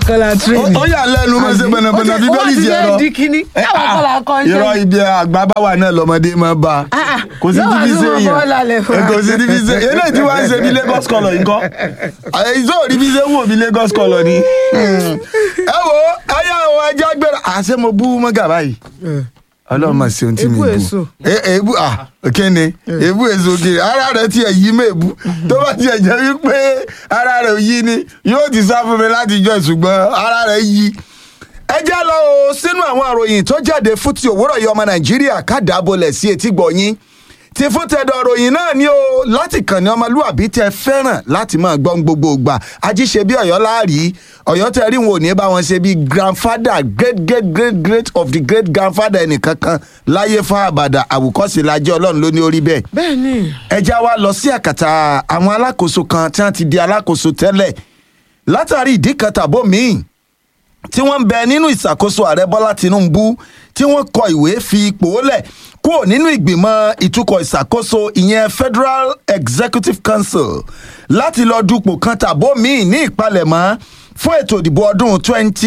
kọ́lá tírèdì. ó yà lẹ́nu mọ́ ṣe bẹ̀nàbẹ̀nà Ó bíbélì ti ti ẹ̀rọ. fẹ́ di kíní. Àwọn kọ́lá kan ṣe. irọ́ ibi àgbà bá wà náà lọ́mọdé máa bá a. Ah, ah. kò sí Yóò wá tíbi tún ṣe mọ bọ́ọ̀lù alẹ́ fún wa. èèyàn kò sí tíbi ṣe eléyìí tí wàá ń ṣe bí Lagos colour nǹkan ìṣó rí bí ṣe ń wò bí Lagos colour ni. ẹ wo ayé àwọn ajá gbéra àṣẹ mo bú mọ́gà báyìí ọlọ́run máa ṣe ohun tí mi Èébú bú èso. E- èébú ah kíni èébú èso kiri ara rẹ tiẹ̀ yí mèébú tó bá tiẹ̀ jẹ́ wípé ara rẹ ò yí ni yóò ti sá fún mi láti jọ ṣùgbọ́n ara rẹ yí. ẹ já lọ o sínú àwọn àròyìn tó jáde fún ti òwúrọ̀ yìí ọmọ nàìjíríà kádàábolẹ̀ sí etí gbọ̀nyìn ti fún tẹ̀dọ̀ ròyìn náà ni o láti kàn ní ọmọlúwàbí tẹ fẹ́ràn láti máa gbọ́n gbogbo ìgbà ajíṣe bí ọ̀yọ́ láàrí ọ̀yọ́ tẹ rí wọn ò ní bá wọn ṣe bí grandfather great great great great of the great grandfather ẹnìkankan láyé fún àbàdà àwòkọ́sí lajẹ́ ọlọ́run ló ní orí bẹ́ẹ̀ bẹ́ẹ̀ ni ẹja wa lọ sí àkàtà àwọn alákòóso kan tí wọ́n ti di alákòóso tẹ́lẹ̀ látàrí ìdí kan tàbó míì tí wọ́n ń bẹ nínú ìṣàkóso ààrẹ bọ́lá tinubu tí wọ́n kọ ìwé fi ipò lẹ̀ kúrò nínú ìgbìmọ̀ ìtukọ̀ ìṣàkóso ìyẹn federal executive council láti lọ dupò kan tàbó míì ní ìpalẹ̀mọ́ fún ètò ìdìbò ọdún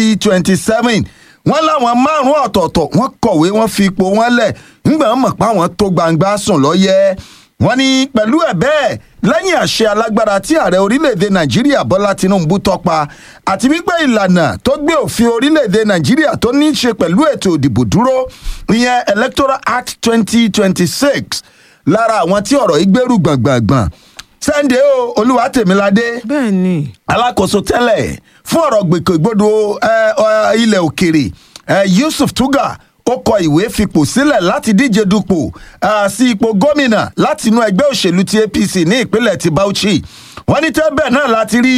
2027 wọ́n láwọn márùn-ún ọ̀tọ̀ọ̀tọ̀ wọ́n kọ̀wé wọ́n fi ipò wọn lẹ̀ ńgbà wọn mọ̀ pé àwọn tó gbangba sùn lọ́yẹ́ wọ́n ní pẹ̀lú ẹ̀ bẹ́ẹ̀ lẹ́yìn àṣẹ alágbára tí ààrẹ orílẹ̀-èdè nàìjíríà bọ́lá tinubu tọ́pa àti wípé ìlànà tó gbé òfin orílẹ̀-èdè nàìjíríà tó ní í ṣe pẹ̀lú ètò ìdìbò dúró ìyẹn electoral act twenty twenty six lára àwọn tí ọ̀rọ̀ yìí gbèrú gbọ̀ngbọ̀ngbọ̀n sunday o olúwatèmíládé bẹ́ẹ̀ ni alákòóso tẹ́lẹ̀ fún ọ̀rọ̀ gbèkègbodò ẹ, ọ, ilẹ̀ òkèrè ẹ, yusuf tuga ó kọ ìwé fipò sílẹ̀ láti díje dupò ah, sí ipò gómìnà láti inú ẹgbẹ́ òṣèlú ti apc ní ìpínlẹ̀ ti bauchi wọ́n ní tẹ́bẹ̀ náà láti rí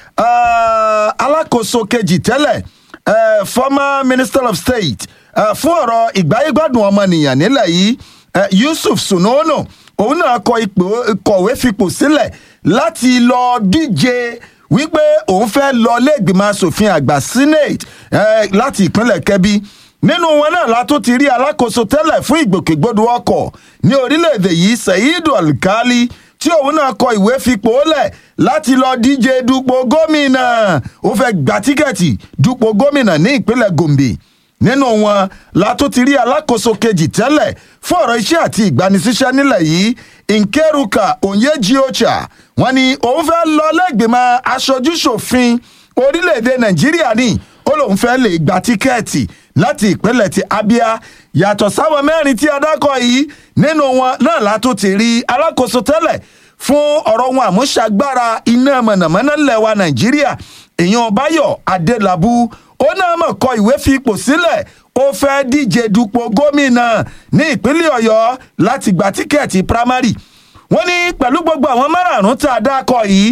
ah, alákòóso kejì tẹ́lẹ̀ eh, former minister of state eh, fún ọ̀rọ̀ ìgbáyégbádùn ọmọnìyàn nílẹ̀ yìí eh, yusuf sunono òun náà kọ ipò kọ̀wé fipò sílẹ̀ láti lọ díje wípé òun fẹ́ lọ lẹ́gbìmọ̀ asòfin àgbà senate eh, láti ìpínlẹ̀ kebbi nínú wọn náà la tún ti rí alákòóso tẹ́lẹ̀ fún ìgbòkègbodò ọkọ̀ ní orílẹ̀-èdè yìí seidu alkali tí òun náà kọ ìwé fipò lẹ̀ láti lọ díje dupò gómìnà ó fẹ́ gba tíkẹ́ẹ̀tì dupò gómìnà ní ìpínlẹ̀ gombe nínú wọn la tún ti rí alákòóso kejì tẹ́lẹ̀ fún ọ̀rọ̀ iṣẹ́ àti ìgbanisíṣẹ́ nílẹ̀ yìí nkeruka onyeji ocha wọn ni òun fẹ́ lọ lẹ́gbìmọ̀ aṣojúṣòfin orílẹ̀-èdè nàìjíríà ní ó lóun fẹ́ lè gba tíkẹ́ẹ̀tì láti ìpínlẹ̀ ti abia yàtọ̀ sáwọn mẹ́rin tí adákọ̀ yìí nínú wọn náà la tún ti rí alákòóso tẹ́lẹ̀ fún ọ̀rọ̀ wọn àmúṣagbára iná mọ̀nàmọ́ná ńlẹ̀ wa nàìjíríà èèyàn báyọ̀ adélábù ó náà mọ̀ kọ ìwé fi ipò sílẹ̀ ó fẹ́ díje dupò gómìnà ní ìpínlẹ̀ ọ̀yọ́ láti gba tíkẹ́ẹ̀tì primary wọ́n ní pẹ̀lú gbogbo àwọn márààrún tá a dákọ̀ yìí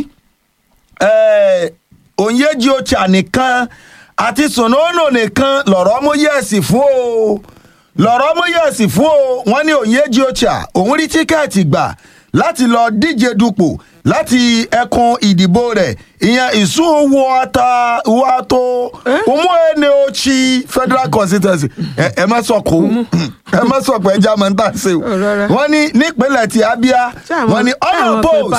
eh, onyeji ocha nìkan àti sonono nìkan lọ̀rọ̀ mú yẹ̀sì fún o lọ̀rọ̀ mú yẹ̀sì fún o wọ́n ní onyeji ocha òun rí tíkẹ́ẹ̀tì gbà láti lọ díje dupò láti ẹkùn ìdìbò rẹ̀ ìyẹn ìsúwọ́ta wàtò umuene ochi federal constituency ẹ ẹ má sọ kó ẹ má sọ pé ẹja máa ń tà sí o rárá. wọ́n ní nípínlẹ̀ ti abia wọ́n ní ọ̀nà post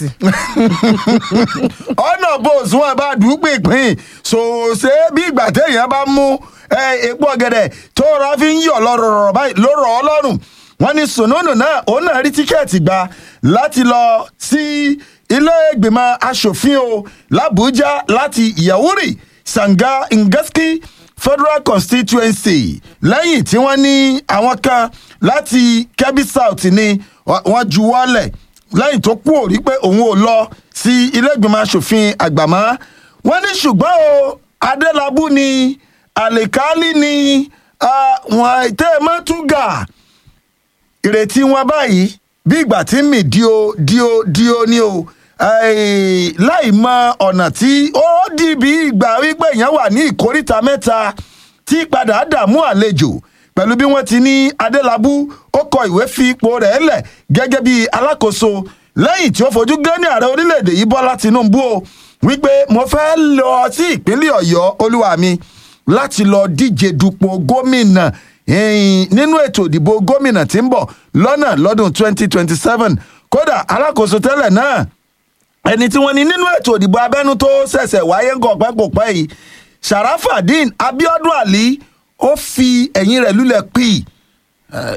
ọ̀nà bòs wọn bá dùgbò ìpín ṣòṣe bí ìgbà téèyàn bá mú eh, epo ọ̀gẹ̀dẹ̀ tó rọ fi ń yọ̀ lọ́rọ̀ báyìí ló rọ̀ ọ́ lọ́rùn wọ́n ní sùnúnù náà òun náà rí tíkẹ́ẹ̀tì gbà láti lọ sí ilé ìgbìmọ̀ asòfin o làbújá láti yahuri sanga ngaski federal constituency lẹ́yìn tí wọ́n ní àwọn kan láti kebbi south ni wọ́n wọ́n juwọ́lẹ̀ lẹ́yìn tó kú òrí pé òun ò lọ sí ilé ìgbìmọ̀ asòfin àgbà mọ́ wọ́n ní ṣùgbọ́n o adélábù ni àlèkálí ni ah, wọn tẹ́ ẹ mọ́ túgà ìrètí wọn báyìí bí ìgbà tí mi dio dio dio ni o eh, láì mọ ọ̀nà tí ó di bí ìgbà wípé èèyàn wà ní ìkóríta mẹ́ta tí padà dààmú àlejò pẹ̀lú bí wọ́n ti ní adélábù ó kọ ìwé fi ipò rẹ̀ lẹ̀ gẹ́gẹ́ bí alákòóso lẹ́yìn tí ó fojú gán ní ààrẹ orílẹ̀-èdè yìí bọ́lá tinubu o wípé mo fẹ́ lọ sí ìpínlẹ̀ ọ̀yọ́ olúwa mi láti lọ díje dupò gómìnà ẹ̀yìn nínú ètò ìdìbò gómìnà tí ń bọ̀ lọ́nà lọ́dún 2027 kódà alákòóso tẹ́lẹ̀ náà ẹni tí wọ́n ní nínú ètò ìdìbò abẹ́nú tó ṣẹ̀ṣẹ̀ wáyé ń kọ̀pẹ́ kò pẹ́ yìí sharafadin abiodun ali ó fi ẹ̀yìn rẹ̀ lulẹ̀ pì